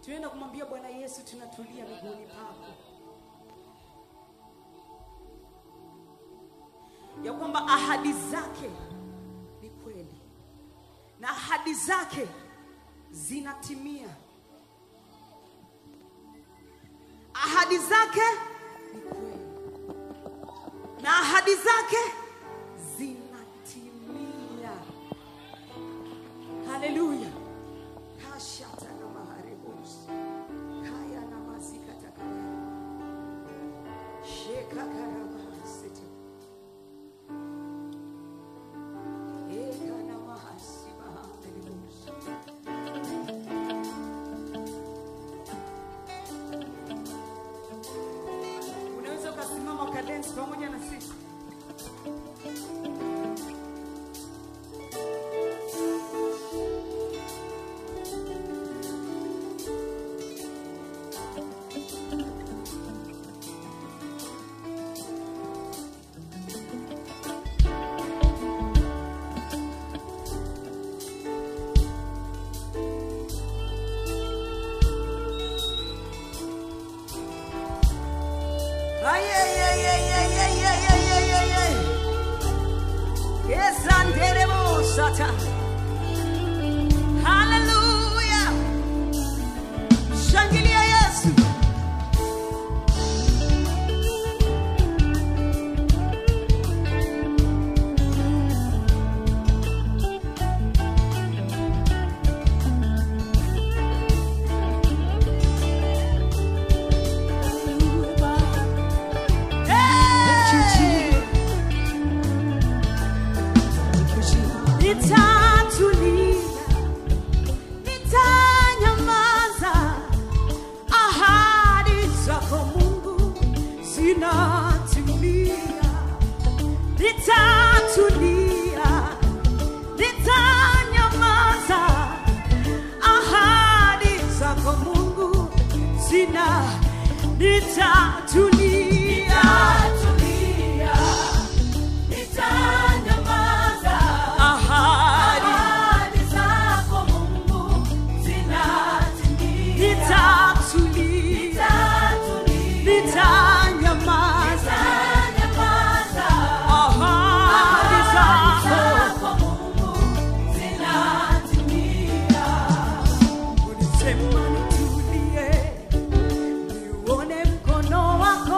tunaenda kumwambia bwana yesu tunatulia miguuni pako ya kwamba ahadi zake ni kweli na ahadi zake zinatimia ahadi zake ni kweli na ahadi zake zinatimia haleluya kashata na maharebos kaya na mazikatakaya shekakarabahasete eka na mahasibaharebos unaweza ukasimama ukadensi pamoja na sisi Ay, ay, ay, ay, ay, ay, ay, ay, ay, ay, ay. Esanderemos ata. Hallelujah. Shangilia Yesu. Hey! Nitatulia, nitanyamaza, ahadi zako Mungu zinatimia. Nitatulia, nitanyamaza, ahadi zako Mungu zina nitatulia, ahadi nitatulia, nitanyamaza, ahadi zako ulisema nitulie, niuone mkono wako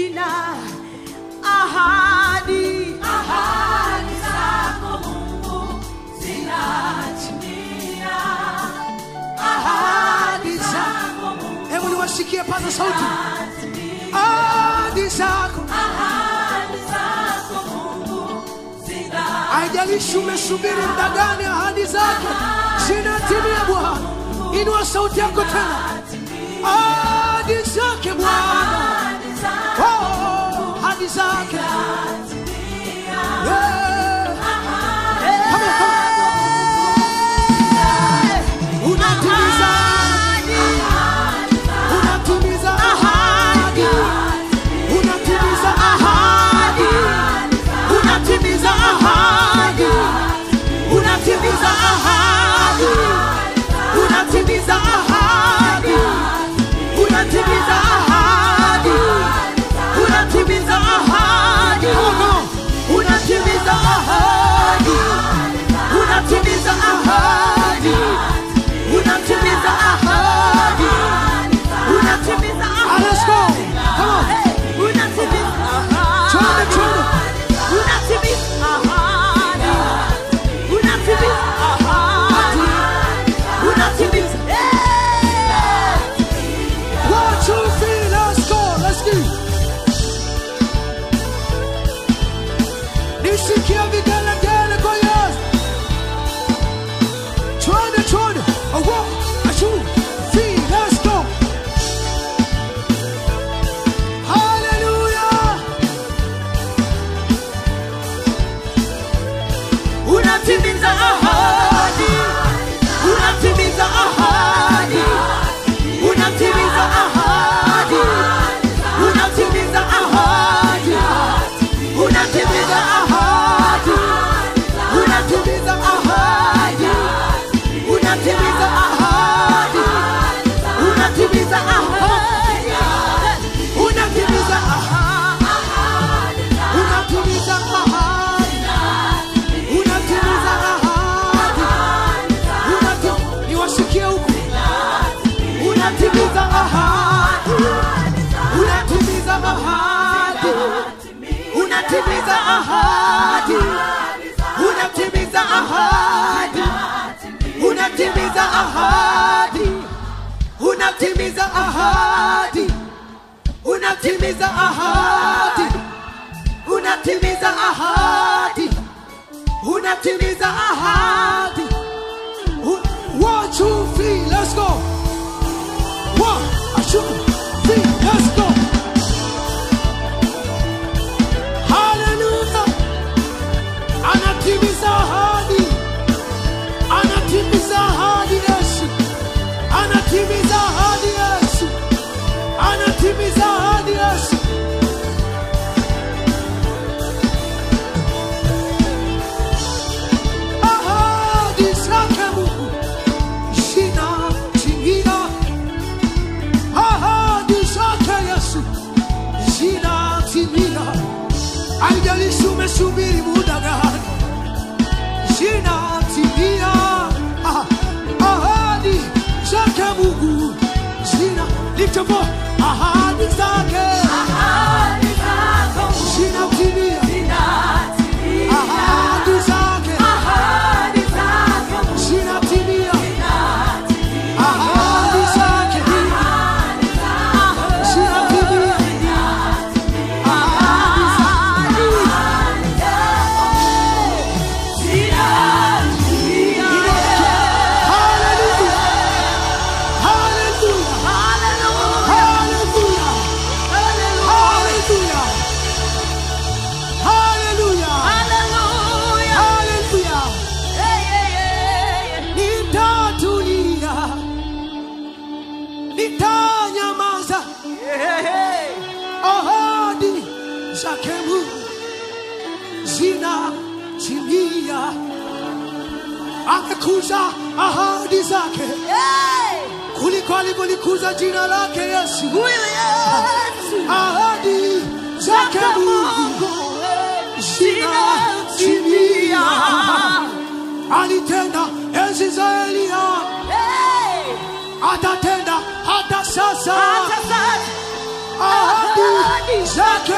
zina ahadi Ahadi zako Mungu zinatimia. ahadi zako. Hebu niwasikie, paza sauti. Ahadi zako, Ahadi zako Mungu zinatimia. haijalishi umesubiri muda gani, ahadi zako zinatimia. Bwana, inua sauti yako tena. Ahadi zake Bwana, Ahadi zako oh, ahadi zake Yeah. Come on, come on. Unatimiza unatimiza ahadi, unatimiza ahadi, unatimiza ahadi, unatimiza ahadi, unatimiza ahadi, unatimiza ahadi, unatimiza ahadi, unatimiza ahadi, unatimiza ahadi, unatimiza ahadi, unatimiza ahadi Let's go. Come on. unatimiza Twende, twende. unatimiza ahadi unatimiza ahadi unatimiza One, two, three, let's go. Let's go. Nisikia vigelegele kwa Yesu. Twende, twende. A one, a two, three, let's go. Hallelujah. unatimiza ahadi unatimiza ahadi unatimiza ahadi unatimiza ahadi unatimiza ahadi unatimiza ahadi unatimiza ahadi unatimiza ahadi unatimiza ahadi Unatimiza ahadi. Unatimiza ahadi. Unati- Niwasikie huku. Unatimiza ahadi. Unatimiza ahadi. Unatimiza ahadi. Unatimiza ahadi. Unatimiza ahadi. Unatimiza ahadi. Unatimiza ahadi. Unatimiza ahadi. Unatimiza ahadi. U- One, two, three, let's go. One, two, three, let's go. Hallelujah. Anatimiza ahadi. Anatimiza ahadi Yesu. Anatimiza ahadi Yesu. Anatimiza ahadi Yesu. Ahadi zake Mungu zinatimia. Ahadi zake Yesu zinatimia. Haijalishi umesubiri muda gani, zinatimia. Ah, Ahadi zake Mungu zina lift your voice. Ahadi zake Ahadi zako zinatimia. zinatimia. Ahadi zake Ahadi zako zinatimia. Ahadi zake zinatimia. Ahadi zake Hallelujah. Hallelujah. Hallelujah. Hallelujah. Hallelujah. Hallelujah. Nitatulia. Nitanyamaza. Ahadi zake Mungu zinatimia. Amekuza ahadi zake kuliko alivyolikuza jina lake Yesu. Ahadi zake Mungu zinatimia. Alitenda enzi za Elia, atatenda hata sasa. Ahadi zake